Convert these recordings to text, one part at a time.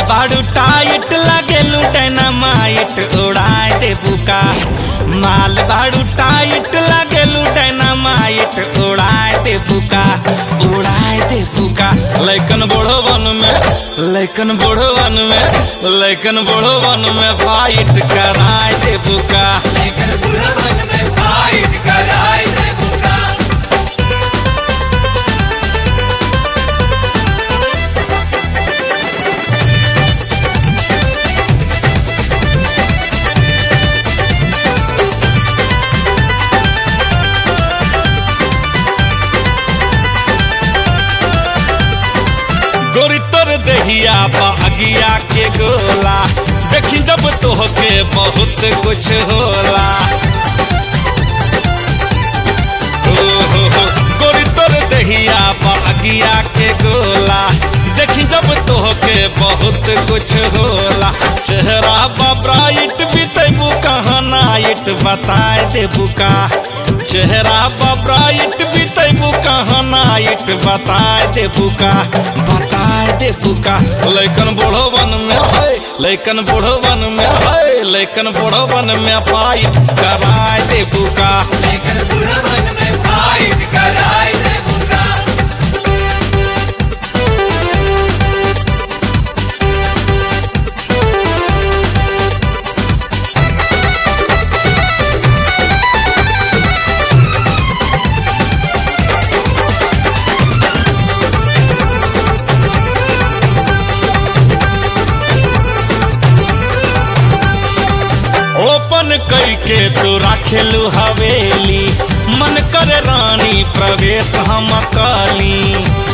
बाड़ू टाइट लागेलू डायनामाइट उड़ाए दे बुका माल बाड़ू टाइट लागेलू डायनामाइट उड़ाए दे बुका उड़ाए दे बुका लैकन बड़ो वन में लैकन बड़ो वन में लैकन बड़ो वन में फाइट कराए दे बुका लेकर बुढ़वन में फाइट कराए दे बुका गोरी तोर देहिया बागिया के गोला देखी जब तोहके बहुत कुछ होला हो हो हो गोरी तोर देहिया बागिया के गोला देखी जब तोहके बहुत कुछ होला चेहरा बा ब्राइट बीतेबू कहाँ नाइट बताए देबू का चेहरा बा ब्राइट बीतेबू कहाँ नाइट बताए देबू का बताए देबू का लैकन बूढ़ो वन में है लैकन बूढ़ो वन में है लैकन बूढ़ो वन में फाइट कराए देबू का लेकर बुढ़वन में फाइट कराए दे बुका ओपन कई के तू राखेलू हवेली मन करे रानी प्रवेश हम काली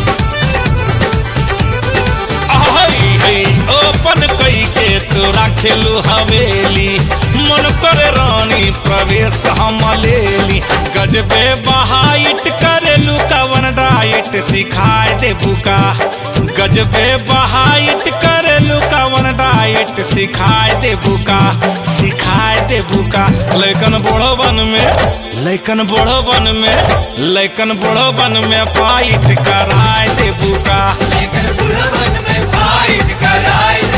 आहै है ओपन कई के तू राखेलू हवेली मन करे रानी प्रवेश हम लेली गजबे बहाइट करेलू कवन डाइट सिखाए दे बुका गजबे बहाइट करेलू कवन डाइट सिखाए दे बुका सिखाए दे बुका लैकन बूढ़ो वन में लैकन बूढ़ो वन में लैकन बूढ़ो वन में फाइट कराए दे बुका लेकर बुढ़वन में फाइट कराए